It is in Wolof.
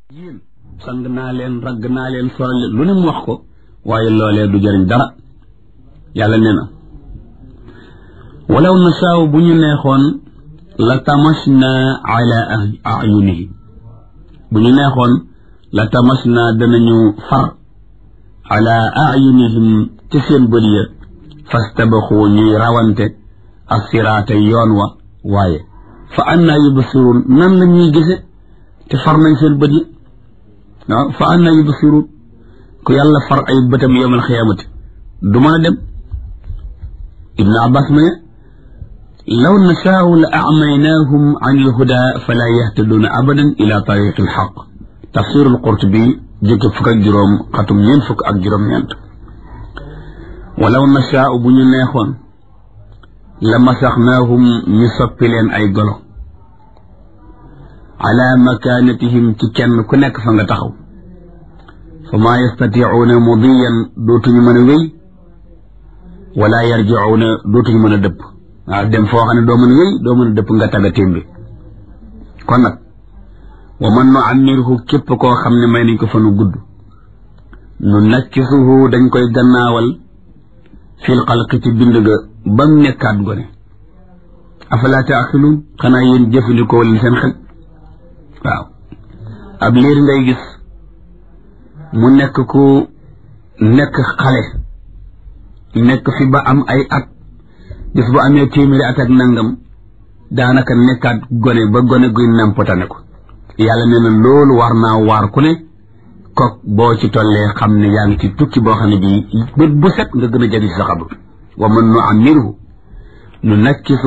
yéen sang naa leen ragg naa leen soral leen lu ne mu wax ko waaye loolee du jëriñ dara yàlla nee na walaw nasaaw bu ñu neexoon la tamasna ala ayunihim bu ñu neexoon la tamasna danañu far ala ayunihim ci seen bët ya fastabaxu ñuy rawante assiraata yoon wa waaye fa anna yubsiruun nan la ñuy gise te far nañ seen bët yi waaw fa anna yubsiruun ku yàlla far ay bëtam yowmal xiyaamati du mën a dem ibnu abbas ma ne law nashaau la acmaynaahum an ilhuda fala yahtaduuna abadan ila tariqi alxaq tafsiru alqurtubi jëkki fukk ak juróom xatum ñeent fukk ak juróom-ñeent walaw nashaau bu ñu neexoon la masaxnaahum ñu soppi leen ay golo ala makaanatihim ci kenn ku nekk fa nga taxaw fa maa yastatiicuuna mudiyan dootuñu mën a wéy wala yarjicuuna dootuñu mën a dëpp waaw dem foo xam ne doo mën a wéy doo mën a dëpp nga taga témbi kon nag wa man nu ammirhu képp koo xam ne may nañ ko fa nu gudd nu nakkisuhu dañ koy gannaawal fil xalqi ci bind ga ba mu nekkaat gone afalaa taaxiluun xanaa yéen jëfandikoo leen seen xel waaw ab liir ngay gis mu nekk ku nekk xale nekk fi ba am ay at gis bu amee téeméeri at ak nangam daanaka nekkaat gone ba gone guy nampatane ko yàlla nee na loolu war naa waar ku ne kook boo ci tollee xam ne yaa ngi ci tukki boo xam ne bii bët bu set nga gën a jadi sa xabru wa man nu amirhu nu nakkisu